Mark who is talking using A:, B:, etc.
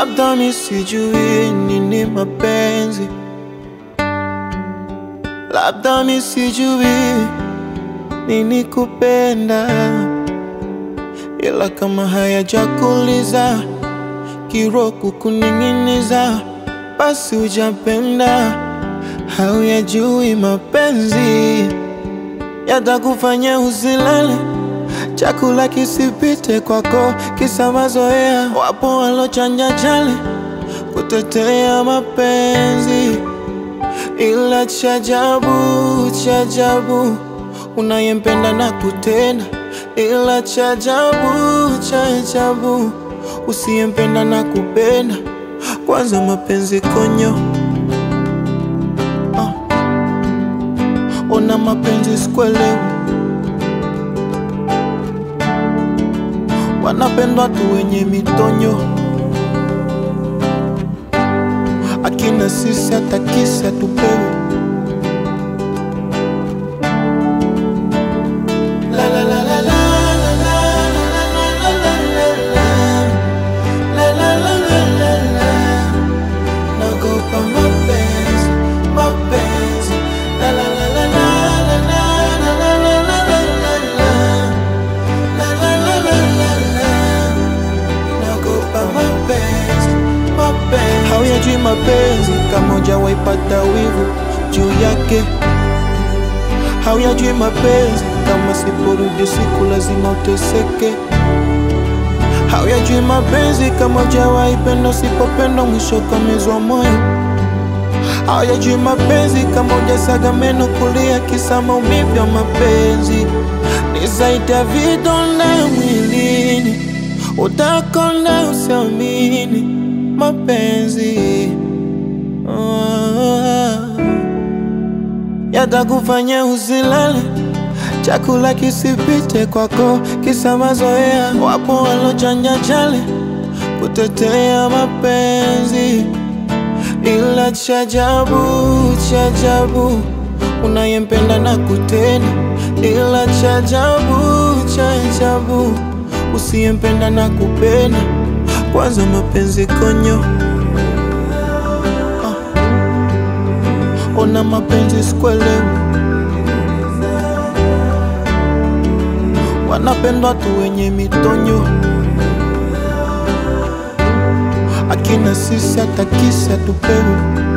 A: Labda mi sijui nini mapenzi, labda mi sijui nini kupenda, ila kama hayajakuliza kiro kukuning'iniza, basi hujapenda, hauyajui mapenzi yatakufanya usilale, chakula kisipite kwako, kisa mazoea. Wapo walochanja chale kutetea mapenzi, ila chajabu chajabu, unayempenda na kutenda, ila chajabu chajabu, usiyempenda na kupenda. Kwanza mapenzi konyo ah. Ona mapenzi sikuelewi, wanapendwa tu wenye mitonyo, akina sisi hata kisa tupewe. La la la la la la la la la la la la. La la la la la la. Naogopa mapenzi, mapenzi. La la la la la la la la la la la la la. La la la la la la. Naogopa mapenzi, mapenzi. Hauyajui mapenzi kama hujawaipata wivu juu yake. Hauyajui mapenzi kama siporudi siku lazima uteseke. Hauyajui mapenzi kama hujawahi penda, usipopenda mwisho kamezwa moyo. Hauyajui mapenzi kama hujasaga meno kulia kisa maumivu ya mapenzi. Ni zaidi ya vidonda mwilini, utakonda usiamini mapenzi Ah, yatakufanya usilale chakula kisipite kwako, kisa mazoea. Wapo walochanja chale kutetea mapenzi, ila chajabu chajabu, unayempenda na kutenda, ila chajabu chajabu, usiyempenda na kupenda. Kwanza mapenzi konyo ah. Ona mapenzi sikuelewi wanapendwa tu wenye mitonyo, akina sisi hata kisa tupewe.